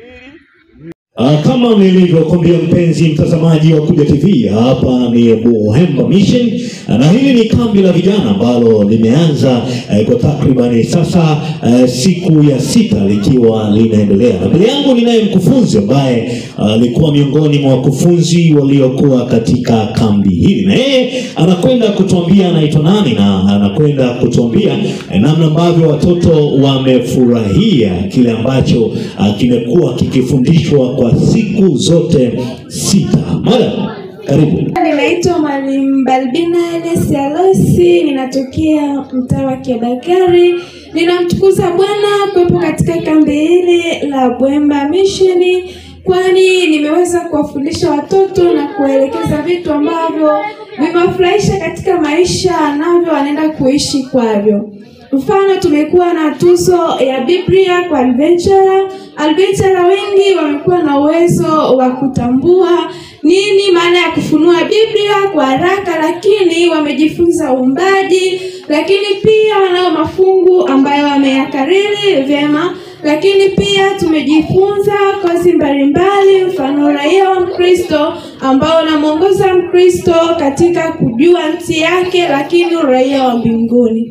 Uh, kama nilivyokuambia mpenzi mtazamaji wa Kuja TV, hapa ni Buhemba Mission na hili ni kambi la vijana ambalo limeanza eh, kwa takribani sasa eh, siku ya sita likiwa linaendelea, na mbele yangu ninaye mkufunzi ambaye alikuwa miongoni mwa wakufunzi waliokuwa katika kambi hili, na yeye anakwenda kutuambia anaitwa nani na anakwenda kutuambia eh, namna ambavyo watoto wamefurahia kile ambacho uh, kimekuwa kikifundishwa kwa siku zote sita. Madam, karibu. Ninaitwa Mwalimu Balbina Enes Alosi, ninatokea mtaa wa Kiabakari. Ninamtukuza Bwana kuwepo katika kambi hili la Bwemba Mission, kwani nimeweza kuwafundisha watoto na kuwaelekeza vitu ambavyo vimewafurahisha katika maisha, navyo wanaenda kuishi kwavyo. Mfano, tumekuwa na tuzo ya Biblia kwa adventurer. Adventurer wengi wamekuwa na uwezo wa kutambua nini maana ya kufunua Biblia kwa haraka, lakini wamejifunza uumbaji, lakini pia wanao mafungu ambayo wameyakariri vyema, lakini pia tumejifunza kozi mbalimbali, mfano uraia wa Mkristo ambao unamwongoza Mkristo katika kujua nchi yake, lakini uraia wa mbinguni.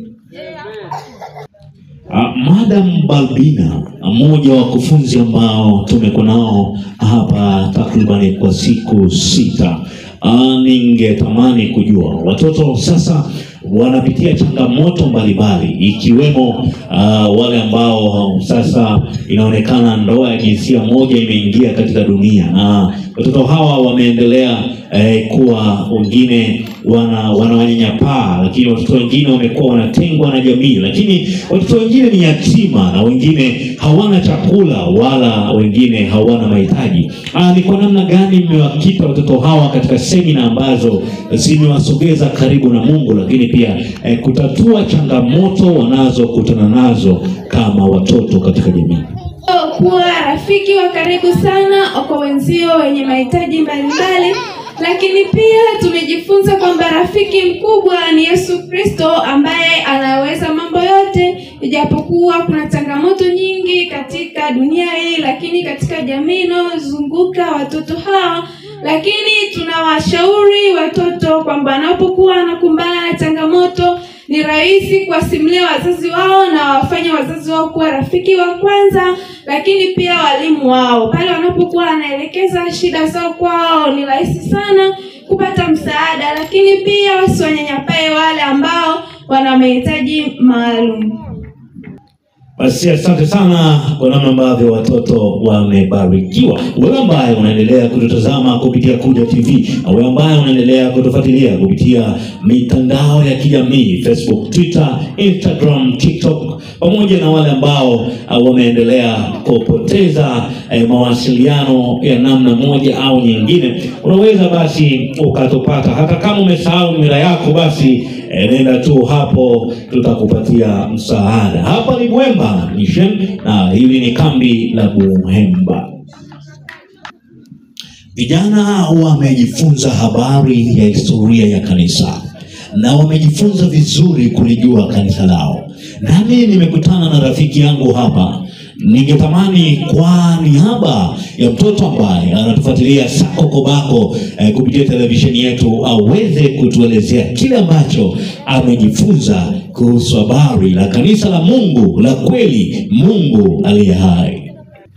Uh, Madam Balbina, mmoja wa wakufunzi ambao tumekuwa nao hapa takribani kwa siku sita. Uh, ningetamani kujua watoto sasa wanapitia changamoto mbalimbali ikiwemo uh, wale ambao sasa inaonekana ndoa ya jinsia moja imeingia katika dunia na watoto hawa wameendelea eh, kuwa wengine wana wanawanyanyapaa, lakini watoto wengine wamekuwa wanatengwa na jamii, lakini watoto wengine ni yatima na wengine hawana chakula wala wengine hawana mahitaji. Ah, ni kwa namna gani mmewakita watoto hawa katika semina ambazo zimewasogeza karibu na Mungu, lakini pia eh, kutatua changamoto wanazokutana nazo kama watoto katika jamii? kuwa rafiki wa karibu sana kwa wenzio wenye mahitaji mbalimbali, lakini pia tumejifunza kwamba rafiki mkubwa ni Yesu Kristo ambaye anaweza mambo yote, ijapokuwa kuna changamoto nyingi katika dunia hii, lakini katika jamii inayozunguka watoto hawa lakini tunawashauri watoto kwamba wanapokuwa wanakumbana na changamoto ni rahisi kuwasimulia wazazi wao na wafanye wazazi wao kuwa rafiki wa kwanza, lakini pia walimu wao. Pale wanapokuwa wanaelekeza shida zao kwao, ni rahisi sana kupata msaada, lakini pia wasiwanyanyapae wale ambao wana mahitaji maalum. Basi asante sana kwa namna ambavyo watoto wamebarikiwa. Wewe ambaye unaendelea kututazama kupitia Kuja TV na wewe ambaye unaendelea kutufuatilia kupitia mitandao ya kijamii Facebook, Twitter, Instagram, TikTok pamoja na wale ambao uh, wameendelea kupoteza eh, mawasiliano ya namna moja au nyingine, unaweza basi ukatupata hata kama umesahau nywila yako, basi eh, nenda tu hapo, tutakupatia msaada. Hapa ni Bwemba Mission na hili ni kambi la Buhemba. Vijana wamejifunza habari ya historia ya kanisa na wamejifunza vizuri kulijua kanisa lao. Nami nimekutana na rafiki yangu hapa, ningetamani kwa niaba ya mtoto ambaye anatufuatilia Sako Kobako eh, kupitia televisheni yetu aweze kutuelezea kile ambacho amejifunza kuhusu habari la kanisa la Mungu la kweli, Mungu aliye hai.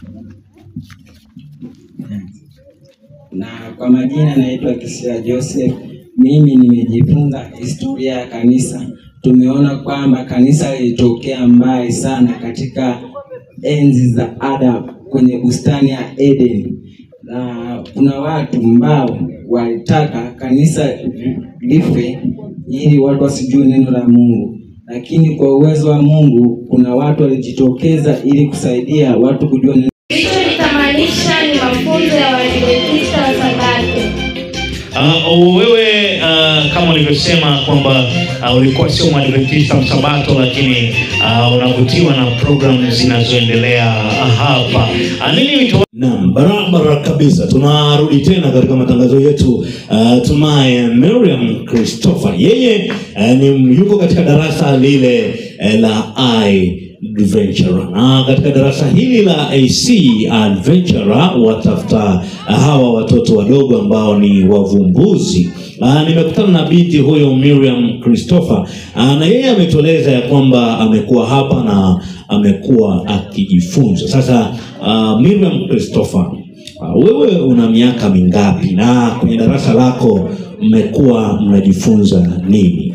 na kwa majina naitwa Kisia Joseph. Mimi nimejifunza historia ya kanisa. Tumeona kwamba kanisa lilitokea mbali sana katika enzi za Adam kwenye bustani ya Eden, na kuna watu ambao walitaka kanisa life ili watu wasijue neno la Mungu, lakini kwa uwezo wa Mungu kuna watu walijitokeza ili kusaidia watu kujua neno Kilichonitamanisha ni mafunzo ya Waadventista wa Sabato. Uh, wewe uh, kama ulivyosema kwamba uh, ulikuwa sio mwadventista msabato, lakini uh, unavutiwa na programu zinazoendelea hapa. Uh, nini wito Naam, barabara kabisa. Tunarudi tena katika matangazo yetu. Uh, tunaye Miriam Christopher, yeye uh, ni yuko katika darasa lile uh, la I Adventurer. Na katika darasa hili la AC Adventurer watafuta hawa watoto wadogo ambao ni wavumbuzi. Ah, nimekutana na binti huyo Miriam Christopher ah, na yeye ametueleza ya kwamba amekuwa hapa na amekuwa akijifunza. Sasa ah, Miriam Christopher, ah, wewe una miaka mingapi na kwenye darasa lako mmekuwa mnajifunza nini?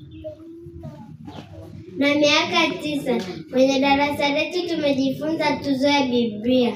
na miaka tisa. Kwenye darasa letu tumejifunza tuzo ya Biblia.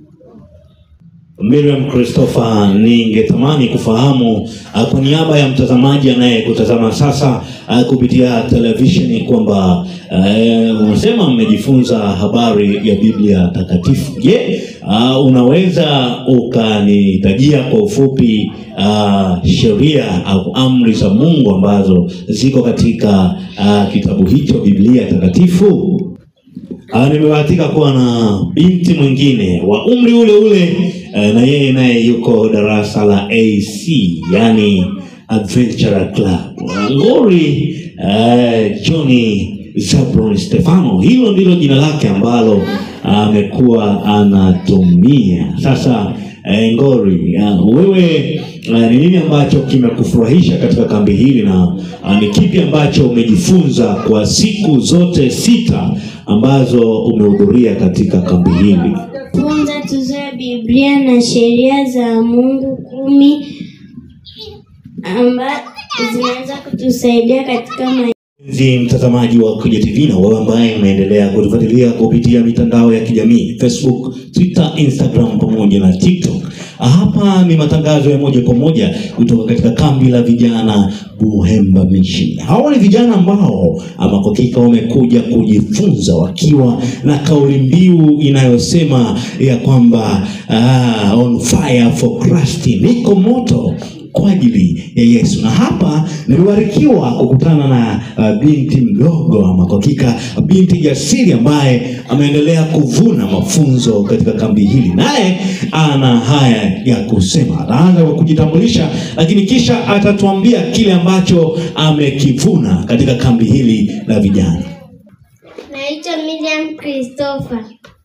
Miriam Christopher, ningetamani kufahamu uh, kwa niaba ya mtazamaji anayekutazama sasa uh, kupitia televisheni kwamba uh, unasema mmejifunza habari ya Biblia takatifu. Je, uh, unaweza ukanitajia kwa ufupi uh, sheria au amri za Mungu ambazo ziko katika uh, kitabu hicho Biblia takatifu? Ah, nimebahatika kuwa na binti mwingine wa umri ule ule eh, na yeye naye yuko darasa la AC yani Adventure Club. Ngori eh, Johnny Zabron Stefano, hilo ndilo jina lake ambalo amekuwa anatumia sasa. Eh, Ngori, ah, wewe eh, ni nini ambacho kimekufurahisha katika kambi hili na ah, ni kipi ambacho umejifunza kwa siku zote sita ambazo umehudhuria katika kambi hili? Funza tuzo ya Biblia na sheria za Mungu kumi ambazo zinaweza kutusaidia katika maisha. Mpenzi mtazamaji wa Kuja TV na wewe ambaye unaendelea kutufuatilia kupitia mitandao ya kijamii Facebook, Twitter, Instagram pamoja na TikTok. Hapa ni matangazo ya moja kwa moja kutoka katika kambi la vijana Buhemba Mission. Hawa ni vijana ambao ama kwa hakika wamekuja kujifunza wakiwa na kauli mbiu inayosema ya kwamba ah, on fire for Christ, niko moto kwa ajili ya Yesu. Na hapa nimebarikiwa kukutana na uh, binti mdogo ama kwa hakika binti jasiri ambaye ameendelea kuvuna mafunzo katika kambi hili, naye ana haya ya kusema. Ataanza kwa kujitambulisha, lakini kisha atatuambia kile ambacho amekivuna katika kambi hili la vijana. Naitwa Miriam Christopher.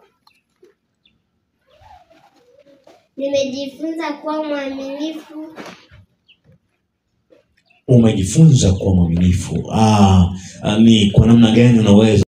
Nimejifunza kuwa mwaminifu Umejifunza kuwa mwaminifu. Ah, ah, ni kwa namna gani unaweza